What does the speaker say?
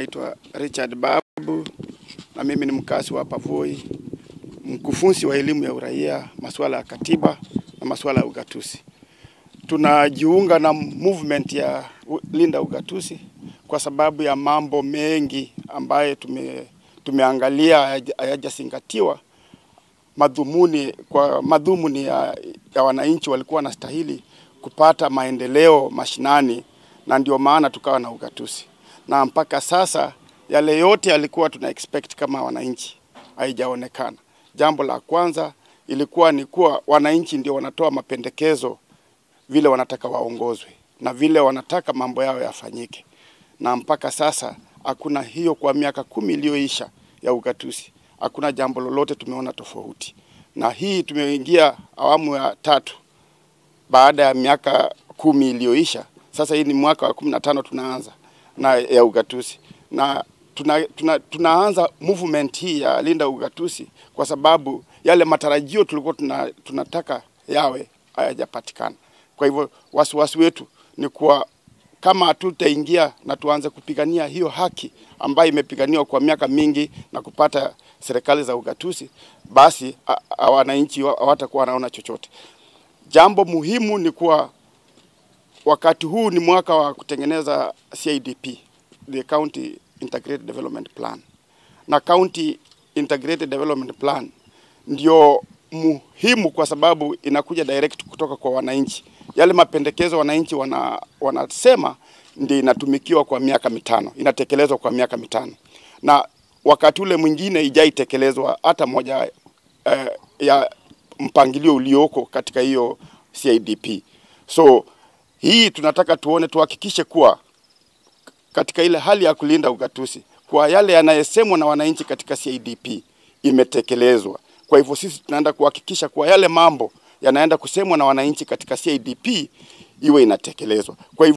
naitwa Richard Babu na mimi ni mkazi wa Pavoi, mkufunzi wa elimu ya uraia, masuala ya katiba na masuala ya ugatuzi. Tunajiunga na movement ya Linda Ugatuzi kwa sababu ya mambo mengi ambayo tume, tumeangalia hayajazingatiwa madhumuni kwa madhumuni ya, ya wananchi walikuwa wanastahili kupata maendeleo mashinani, na ndio maana tukawa na ugatuzi, na mpaka sasa yale yote yalikuwa tuna expect kama wananchi haijaonekana. Jambo la kwanza ilikuwa ni kuwa wananchi ndio wanatoa mapendekezo vile wanataka waongozwe na vile wanataka mambo yao yafanyike, na mpaka sasa hakuna hiyo. Kwa miaka kumi iliyoisha ya ugatuzi hakuna jambo lolote tumeona tofauti, na hii tumeingia awamu ya tatu baada ya miaka kumi iliyoisha. Sasa hii ni mwaka wa kumi na tano tunaanza na ya ugatuzi na tuna, tuna, tunaanza movement hii ya Linda Ugatuzi kwa sababu yale matarajio tulikuwa tuna, tunataka yawe hayajapatikana. Kwa hivyo wasiwasi wetu ni kuwa kama hatutaingia na tuanze kupigania hiyo haki ambayo imepiganiwa kwa miaka mingi na kupata serikali za ugatuzi, basi wananchi hawatakuwa wanaona chochote. Jambo muhimu ni kuwa wakati huu ni mwaka wa kutengeneza CIDP, the County Integrated Development Plan, na County Integrated Development Plan ndio muhimu kwa sababu inakuja direct kutoka kwa wananchi. Yale mapendekezo wananchi wana, wanasema ndio inatumikiwa kwa miaka mitano, inatekelezwa kwa miaka mitano, na wakati ule mwingine ijaitekelezwa hata moja eh, ya mpangilio ulioko katika hiyo CIDP. So hii tunataka tuone, tuhakikishe kuwa katika ile hali ya kulinda ugatuzi kwa yale yanayesemwa na wananchi katika CIDP imetekelezwa. Kwa hivyo sisi tunaenda kuhakikisha kuwa yale mambo yanaenda kusemwa na wananchi katika CIDP iwe inatekelezwa. Kwa hivyo